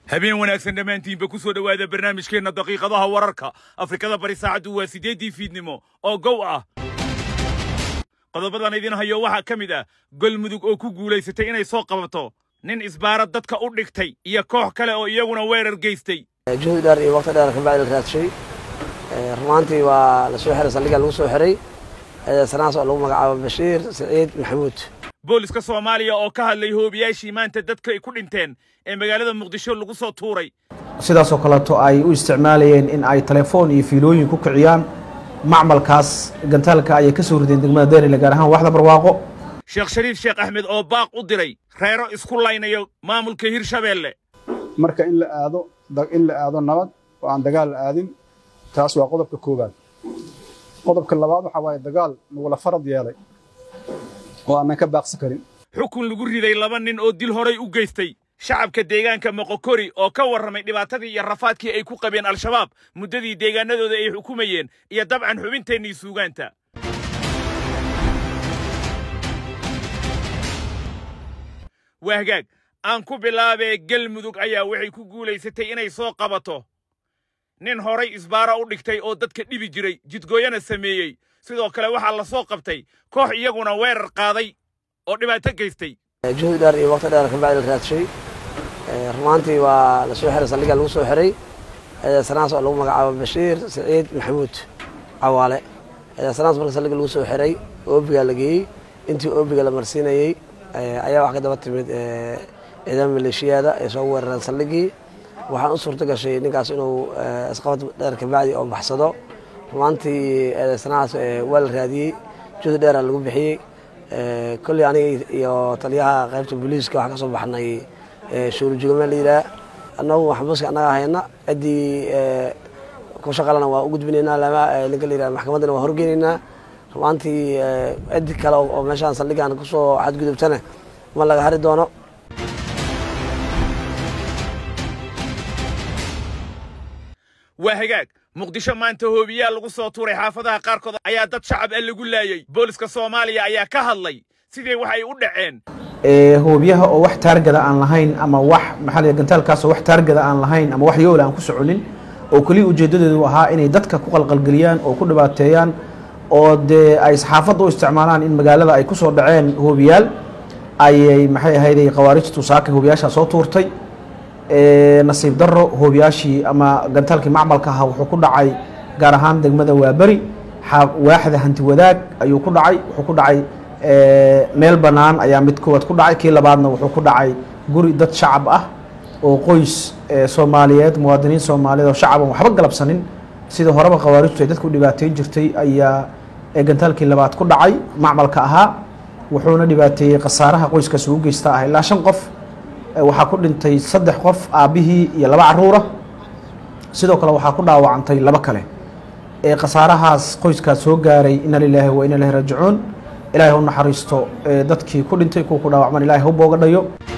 habeen wanaagsan dhammaantiinba ku soo dhowaada barnaamijkeenna daqiiqadaha wararka afrikada bari saacaddu waa siddeeddii fiidnimo oo gow ah qodobadan idin hayo waxaa ka mid ah golmudug oo ku guulaysatay inay soo qabato nin isbaara dadka u dhigtay iyo koox kale oo iyaguna weerar geystay juhdi dheer iyo waqti dheer kabacdi la raadshay rumaantii waa la soo xiray saldhigga lagu soo xiray sanaas oo lagu magacaabo bashiir saciid maxamuud booliska soomaaliya oo ka hadlay hoobiyaashii maanta dadka ay ku dhinteen ee magaalada muqdisho lagu soo tuuray sidaasoo kaleeto ay u isticmaalayeen in ay telefoon iyo fiilooyin ku kiciyaan macmalkaas gantaalka ayay ka soo rideen degmada derile gaar ahaan waxda barwaaqo sheekh shariif sheekh axmed oo baaq u diray reero isku laynayo maamulka hirshabeelle marka in la aado in la aado nabad oo aan dagaal la aadin taas waa qodobka koowaad qodobka labaad waxaa waaye dagaal nagula farad yeelay oo aanan ka baaqsi karin xukun lagu riday laba nin oo dil horay u geystay shacabka deegaanka moqokori oo ka warramay dhibaatadii iyo rafaadkii ay ku qabeen al-shabaab muddadii deegaanadooda ay xukumayeen iyo dabcan xubinteennii suugaanta waa hagaag aan ku bilaabee galmudug ayaa waxay ku guulaysatay inay soo qabato nin horay isbaara u dhigtay oo dadka dhibi jiray jidgooyana sameeyey sidoo kale waxaa la soo qabtay koox iyaguna weerar qaaday oo dhibaato geystay juhdi dheer iyo waqti dheer kabacdi la raadshay rumaantii waa la soo xiray saldhigga lagu soo xiray sanaas oo lagu magacaabo bashiir saciid maxamuud cawaale sanaas marka saldhigga lagu soo xiray oobigaa la geeyey intii oobiga la marsiinayey ayaa wax ka daba timid ciidama maleeshiyaada ay soo weerareen saldhiggii waxaan u suurto gashay ninkaas inuu isqabad dheer kabacdi oo baxsado rumaantii sanahaas waa la raadiyey juhdi dheera lagu bixiyey kolley aniga iyo taliyaha qaybta booliiska waxaan ka soo baxnay shuurujugame la yidhaah annagu maxbuuska annaga hayna ciddii ku shaqalana waa u gudbinaynaa lama ninka la yidhaha maxkamaddana waa horgeynaynaa rumaantii ciddi kale oo meeshaan saldhiggan kusoo xadgudubtana ma laga hari doono waa hagaag muqdisho maanta hoobiyaa lagu soo tuuray xaafadaha qaarkood ayaa dad shacab ah lagu laayey booliska soomaaliya ayaa ka hadlay sidii wax ay u dhaceen hoobiyaha oo wax taargada aan lahayn ama wax maxaa la gantaalkaas oo wax taargada aan lahayn ama wax yoola aan ku soconin oo keliya ujeedadeedu ahaa inay dadka ku qalqalgeliyaan oo ku dhibaateeyaan oo dee ay saxaafadda u isticmaalaan in magaalada ay ku soo dhaceen hoobiyaal ayay maxay ahayday khawaarijtu saaka hoobiyaashaa soo tuurtay nasiib daro hoobiyaashii ama gantaalkii macmalka ahaa wuxuu ku dhacay gaar ahaan degmada waaberi waaxda hanti wadaag ayuu ku dhacay wuxuu ku dhacay meel bannaan ayaa mid koowaad ku dhacay kii labaadna wuxuu ku dhacay guri dad shacab ah oo qoys soomaaliyeed muwaadiniin soomaaliyeed oo shacaban waxba galabsanin sida horeba khawaarijtu ay dadku dhibaateyn jirtay ayaa gantaalkii labaad ku dhacay macmalka ahaa wuxuuna dhibaateeyey khasaaraha qoyskaasi u geysta ah ilaa shan qof waxaa ku dhintay saddex qof aabbihii iyo laba caruura sidoo kale waxaa ku dhaawacantay laba kale ee khasaarahaas qoyskaas soo gaaray ina lilaahi wa ina ilahi raajicuun ilaahay u naxariisto dadkii ku dhintay kuwa ku dhaawacman ilahay ha u booga dhayo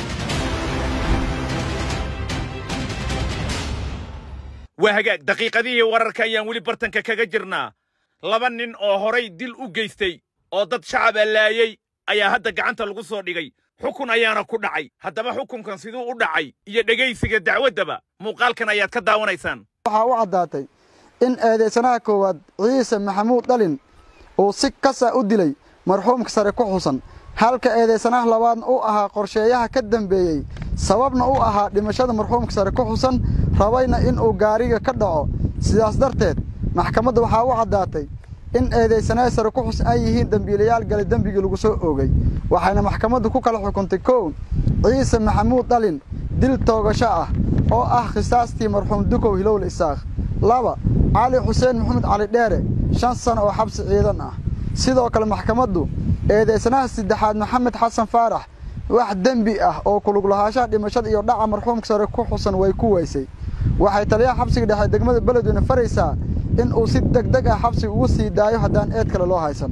waa hagaag daqiiqadihii wararka ayaan weli bartanka kaga jirnaa laba nin oo horay dil u geystay oo dad shacaba laayey ayaa hadda gacanta lagu soo dhigay xukun ayaana ku dhacay haddaba xukunkan siduu u dhacay iyo dhegaysiga dacwaddaba muuqaalkan ayaad ka daawanaysaan waxaa u caddaatay in eedaysanaha koowaad ciise maxamuud dhalin uu si kasa u dilay marxuumka sare ku xusan halka eedaysanaha labaadna u ahaa qorsheeyaha ka dambeeyey sababna u ahaa dhimashada marxuumka sare ku xusan rabayna inuu gaariga ka dhaco sidaas darteed maxkamadda waxaa u caddaatay in eedaysanaha sare ku xusan ay yihiin dembiilayaal galay dembigii lagu soo oogay waxayna maxkamaddu ku kala xukuntay kow ciise maxamuud dhalin dil toogasho ah oo ah khisaastii marxuum dukow hilowle isaakh laba cali xuseen maxamed cali dheere shan sano oo xabsi ciidan ah sidoo kale maxkamaddu eedaysanaha saddexaad maxamed xasan faarax wax dembi ah oo kuluglahaanshaha dhimashada iyo dhaca marxuumka sare ku xusan way ku weysay waxay taliyaha xabsiga dhexe degmada beledweyne faraysaa in uu si deg deg ah xabsiga ugu sii daayo haddaan eed kale loo haysan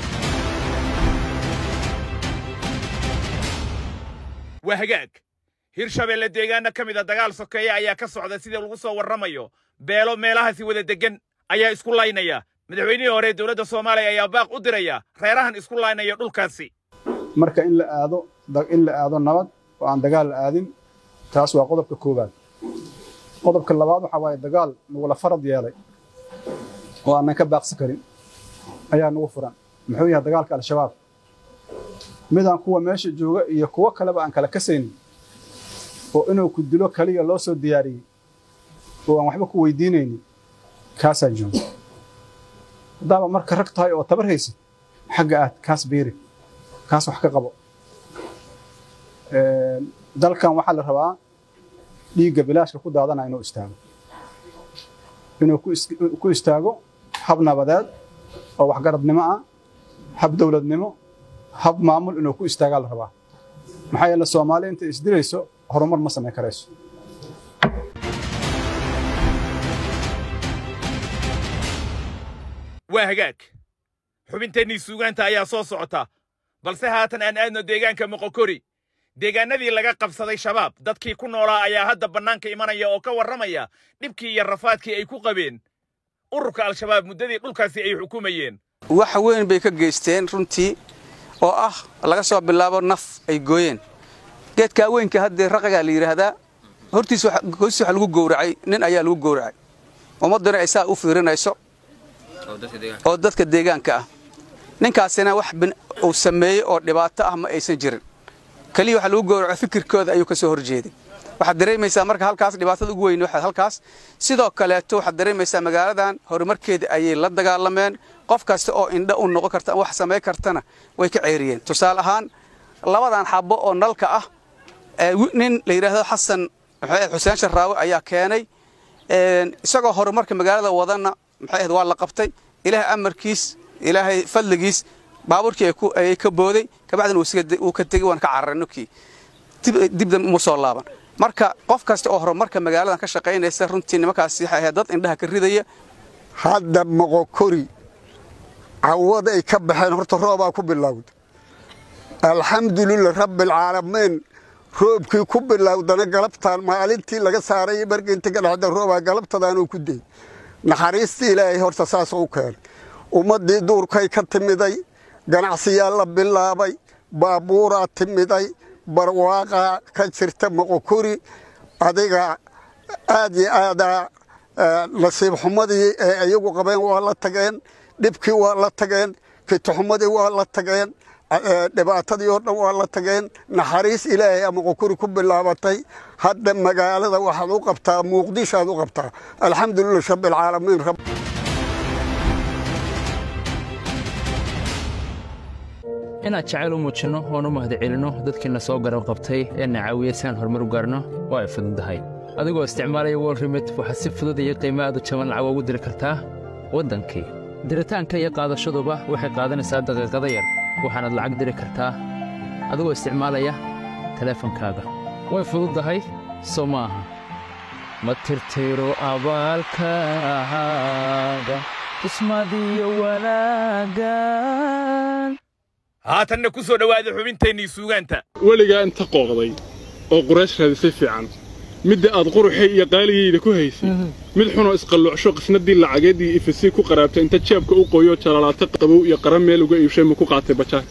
waa hagaag hirshabeelle deegaano ka mida dagaal sokeeye ayaa ka socda sida lagu soo warramayo beelo meelahaasi wada deggan ayaa isku laynaya madaxweynihii hore dowladda soomaaliya ayaa baaq u diraya reerahan isku laynaya dhulkaasi marka in la aado in la aado nabad oo aan dagaal la aadin taas waa qodobka koowaad qodobka labaad waxaa waaye dagaal nagula farad yeelay oo aanan ka baaqsi karin ayaa nagu furan muxuu yahay dagaalka al-shabaab midaan kuwa meesha jooga iyo kuwo kaleba aan kala kasaynin oo inuu ku dilo kaliya loo soo diyaariyey oo aan waxba ku weydiinaynin kaasaa jooga haddaaba marka rag tahay oo tabar haysid xagga aad kaas biiri kaas wax ka qabo dalkan waxaa la rabaa dhiigga bilaashka ku daadana inuu istaago inuu ku istaago hab nabadeed oo waxgaradnimo ah hab dowladnimo hab maamul inuu ku istaagaa la rabaa maxaa yeele soomaali intay isdilayso horumar ma samayn karayso waa hagaag xubinteennii suugaanta ayaa soo socota balse haatan aan aadno deegaanka moqokori deegaanadii laga qabsaday shabaab dadkii ku noolaa ayaa hadda bannaanka imanaya oo ka warramaya dhibkii iyo rafaadkii ay ku qabeen ururka al-shabaab muddadii dhulkaasi ay xukumayeen wax weyn bay ka geysteen runtii oo ah laga soo bilaabo naf ay gooyeen geedkaa weynka haddee raqagaa la yidhaahdaa hortiis hoostiis waxa lagu gowracay nin ayaa lagu gowracay ummadduna ay saa u fiirinayso oo dadka deegaanka ah ninkaasina wax uu sameeyey oo dhibaato ah ma aysan jirin keliya waxa lagu gowraco fikirkooda ayuu ka soo horjeeday waxaad dareemaysaa marka halkaas dhibaatada ugu weyn waxaad halkaas sidoo kaleeto waxaad dareemaysaa magaaladan horumarkeeda ayay la dagaalameen qof kasta oo indha u noqon karta wax samayn kartana way ka ceeriyeen tusaale ahaan labadan xabo oo nalka ah nin la yidhaahdo xasan xuseen sharraawe ayaa keenay isagoo horumarka magaalada wadana maxay ahayd waa la qabtay ilaahay amarkiis ilaahay fadligiis baabuurkii ayay ka booday kabacdina wuu ka tegey waan ka cararnay nukii dibda mu soo laaban marka qof kasta oo horumarka magaaladan ka shaqaynaysa runtii nimankaasi waxay ahayd dad indhaha ka ridaya hadda moqokori cawad ay ka baxeen horta roobaa ku bilowda alxamdulilah rabbialcaalamiin roobkii ku bilowdana galabtaan maalintii laga saaray markiinta ka dhexda roobaa galabtadaanuu ku deyey naxariistii ilaahay horta saas u keenay ummaddii duurkay ka timiday ganacsiyaa la bilaabay baabuuraa timiday barwaaqaa ka jirta moqokori adiga aad iyo aadaa nasiib xumadii ee iyagu qabeen waa la tageen dhibkii waa la tageen fitaxumadii waa la tageen dhibaatadii oo dhan waa la tageen naxariis ilaahay a moqokori ku bilaabatay hadda magaalada waxaad u qabtaa muqdishoaad u qabtaa alxamdulilah rabbialcaalamiin inaad jacayl u muujinno oon u mahadcelinno dadkiina soo garab qabtay ee na caawiya si aan horumar u gaarno waa ay fududahay adigoo isticmaalaya wol rimid waxaad si fudud iyo qiimo aad u jaban lacag ugu diri kartaa waddankii diritaanka iyo qaadashaduba waxay qaadanaysaa daqiiqada yar waxaanaad lacag diri kartaa adigoo isticmaalaya teleefankaaga way fududahay soo ma aha ma tirtiro abaalkaaga ismadiyo wanaagan haatanna ku soo dhowaada xubinteennii suugaanta weligaa inta qooqday oo quraysh raadisay fiican midda aad quruxay iyo qaaligayda ku haysay mid xunoo isqalluucsho qisnadii lacageed iyo ifasii ku qaraabtay inta jeebka u qoyoo jalalaata qabow iyo qara meel uga iibshay ma ku qaatay bajaar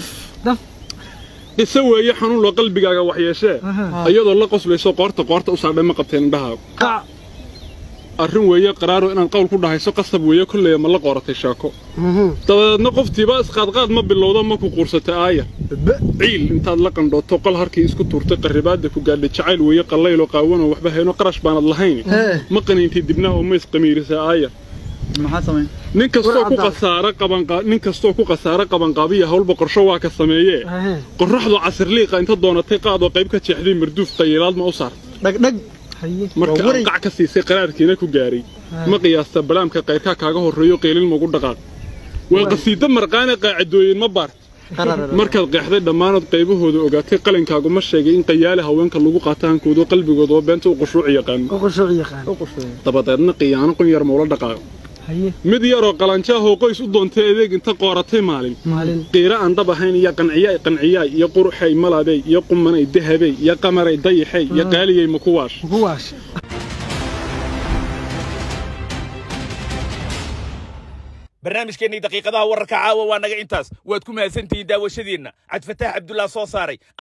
qiso weeye xanuunloo qalbigaaga waxyeeshee iyadoo la qoslayso qoorta qoorta u saadhay ma qabteen indhahaagu arrin weeye qaraaro inaad qowl ku dhahayso qasab weeye kolleya ma la qooratay sheeko dabadeedna qoftiiba isqaadqaad ma bilowdo ma ku quursatay aaya ciil intaad la qandhooto qol harkii isku tuurtay qarribaadda ku gaadhay jacayl weeye qallayloo qaawanoo waxba hayno qarash baanad lahayn ma qaniintay dibnaha oo ma isqamiirisa aaya nin kastoo ku khasaara qabanqa nin kastoo ku khasaara qabanqaabiya hawlba qorsho waa ka sameeyee qorraxdu casirliiqa inta doonatay qaadoo qayb ka jeexday marduuf qayilaad ma u saartay dhagdhag marka aan qac ka siisay qaraarkiina ku gaaray ma qiyaasta balaamka qayrkaa kaaga horreeyo qeylin magu dhaqaaq waa qasiiddo marqaane qaacidooyin ma baart markaad qeexday dhammaanood qaybahooda ogaatay qalinkaagu ma sheegay in qayaale haweenka lagu qaato hankoodo qalbigoodoo beenta u qushuuc yaqaano dabadeedna qiyaano qun yar maula dhaqaaqo mid yaroo qalanjaahoo qoys u doontay adeeg inta qooratay maalin qiiro aan dhab ahayn iyo qanciyaay qanciyaay iyo quruxay malabey iyo qumanay dahabey iyo qamaray dayaxey iyo qaaliyey makuwaash barnaamijkeennii daqiiqadaha wararka caawa waa naga intaas waad ku mahadsantihiin daawashadiinna cabdifataax cabdullah soo saaray